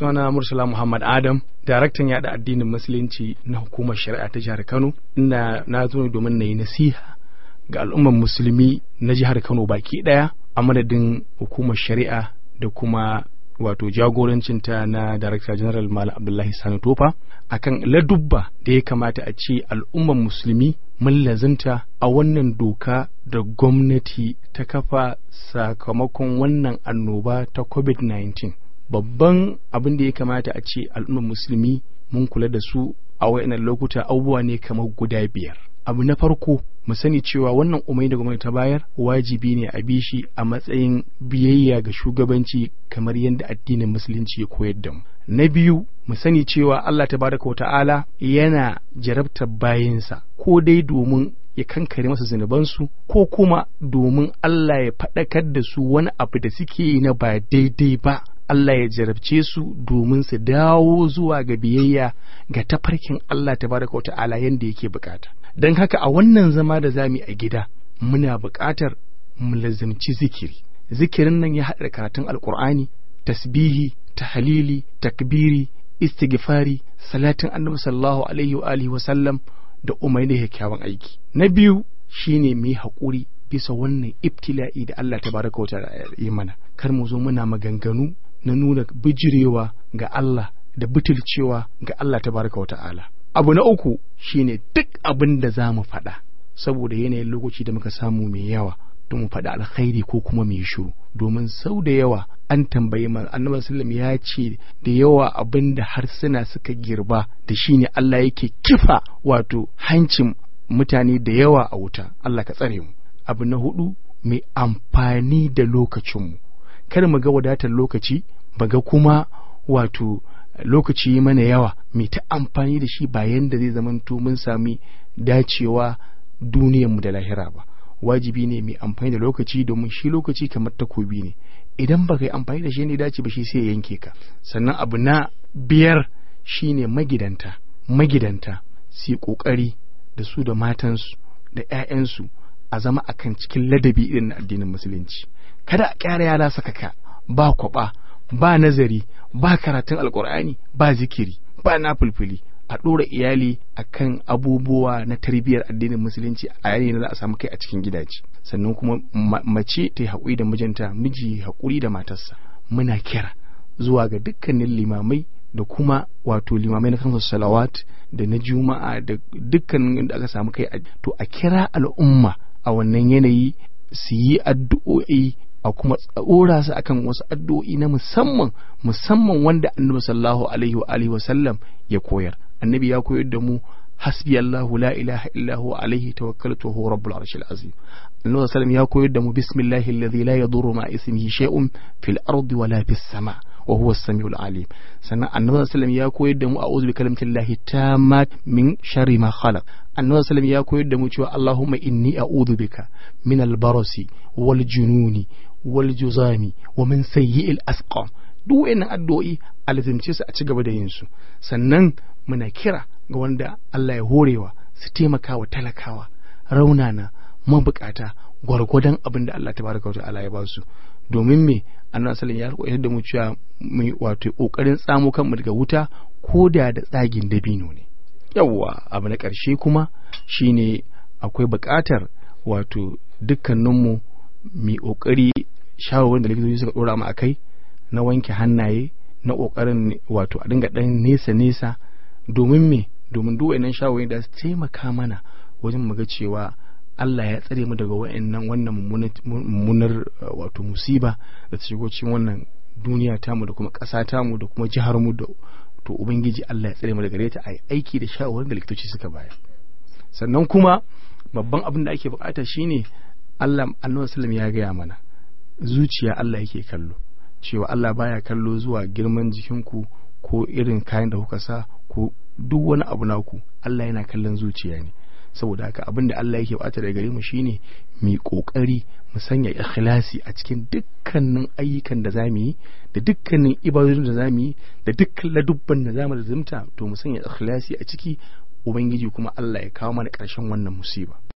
sunana Mursala Muhammad Adam, daraktan yada addinin musulunci na hukumar shari'a ta jihar Kano, inda na zo ne domin na yi nasiha ga al'ummar musulmi na jihar Kano baki daya a madadin hukumar shari'a da kuma wato jagorancinta na Darakta General Malam Abdullahi Sani Tofa akan ladubba da ya kamata a ce al'ummar musulmi mun lazimta a wannan doka da gwamnati ta kafa sakamakon wannan annoba ta COVID-19. Babban abin da ya kamata a ce al'ummar musulmi mun kula da su a wayannan lokuta abubuwa ne kamar guda biyar. Abu na farko mu sani cewa wannan umai da gwamnati ta bayar wajibi ne a bi shi a matsayin biyayya ga shugabanci kamar yadda addinin musulunci ya koyar da mu na biyu mu sani cewa Allah tabaraka wa ta'ala yana jarabtar bayinsa ko dai domin ya kankare masa zunubansu ko kuma domin Allah ya faɗakar da su wani abu da suke yi na ba daidai ba Allah ya jarabce su domin su dawo zuwa ga biyayya ga tafarkin Allah tabaraka wa ta'ala yadda yake bukata don haka a wannan zama da zamu a gida muna buƙatar mu lazimci zikiri zikirin nan ya haɗa karatun alkur'ani tasbihi tahlili takbiri istighfari salatin annabi sallallahu alaihi wa alihi wa sallam da umarni da kyakkyawan aiki na biyu shine mu yi haƙuri bisa wannan ibtila'i da Allah tabaraka wa ta'ala ya yi mana kar mu zo muna maganganu na nuna bijirewa ga Allah da butulcewa ga Allah tabaraka wa ta'ala abu na uku shine duk abin da za mu faɗa saboda yanayin lokaci da muka samu mai yawa don mu faɗi alkhairi ko kuma mai shiru domin sau da yawa an tambayi man annabi sallam ya ce da yawa abin da harsuna suka girba da shine Allah yake kifa wato hancin mutane da yawa a wuta Allah ka tsare mu abu na hudu mai amfani da lokacinmu kar mu ga wadatar lokaci ba ga kuma wato lokaci mana yawa mai ta amfani da shi ba yanda zai zamanto mun sami dacewa duniyarmu da lahira ba wajibi ne mai amfani da lokaci domin shi lokaci kamar takobi ne idan ba ka yi amfani da shi ne dace ba shi sai ya yanke ka sannan abu na biyar shine magidanta magidanta su yi kokari da su da matansu da 'ya'yansu a zama akan cikin ladabi irin na addinin musulunci kada a kyara yara sakaka ba kwaba ba nazari ba karatun alkur'ani ba zikiri ba nafulfuli a ɗora iyali akan abubuwa na tarbiyyar addinin musulunci a yayin da za a samu kai a cikin gidaje sannan kuma mace ta yi haƙuri da mijinta miji haƙuri da matarsa muna kira zuwa ga dukkanin limamai da kuma wato limamai na kansu salawat da na juma'a da dukkanin da aka samu kai to a kira al'umma a wannan yanayi su yi addu'o'i a kuma tsora su akan wasu addu'o'i na musamman musamman wanda annabi sallallahu alaihi wa alihi wasallam ya koyar annabi ya koyar da mu hasbi Allahu la ilaha illa huwa alaihi tawakkaltu huwa rabbul arshil azim annabi sallallahu ya koyar da mu bismillahi alladhi la yadurru ma ismihi shay'un fil ardi wala fis sama wa huwa as-sami'ul alim sannan annabi sallallahu ya koyar da mu a'udhu bi kalimatillahi tammat min sharri ma khalaq annabi sallallahu ya koyar da mu cewa Allahumma inni a'udhu bika min al-barasi wal jununi wal juzami wa min sayyi'il asqam duk wayannan addu'o'i alzimce su a ci gaba da yin su sannan muna kira ga wanda Allah ya horewa su taimaka wa talakawa raunana mabukata gwargwadon abin da Allah tabaraka wa ta'ala ya ba su domin me annabi sallallahu ya koyar da mu cewa mu wato kokarin tsamo kanmu daga wuta ko da da tsagin dabino ne yawwa abu na ƙarshe kuma shine akwai buƙatar wato dukkaninmu mai ƙoƙari shawarwarin da likitoci suka ɗora mu a kai na wanke hannaye na ƙoƙarin wato a dinga ɗan nesa nesa domin me domin duk wayannan shawarwari da su taimaka mana wajen mu ga cewa Allah ya tsare mu daga wayannan wannan mummunar wato musiba da ta shigo cikin wannan duniya tamu da kuma ƙasa tamu da kuma jihar mu da to ubangiji Allah ya tsare mu daga ta a aiki da shawarwarin da likitoci suka bayar sannan kuma babban abin da ake bukata shine Allah annabi sallam ya gaya mana zuciya Allah yake kallo cewa Allah baya kallo zuwa girman jikinku ko irin kayan da kuka sa ko duk wani abu naku Allah yana kallon zuciya ne saboda haka abin da Allah yake bata daga gare mu shine mu kokari mu sanya ikhlasi a cikin dukkanin ayyukan da zamu yi da dukkanin ibadodin da zamu yi da dukkan ladubban da zamu zumta to mu sanya ikhlasi a ciki ubangiji kuma Allah ya kawo mana ƙarshen wannan musiba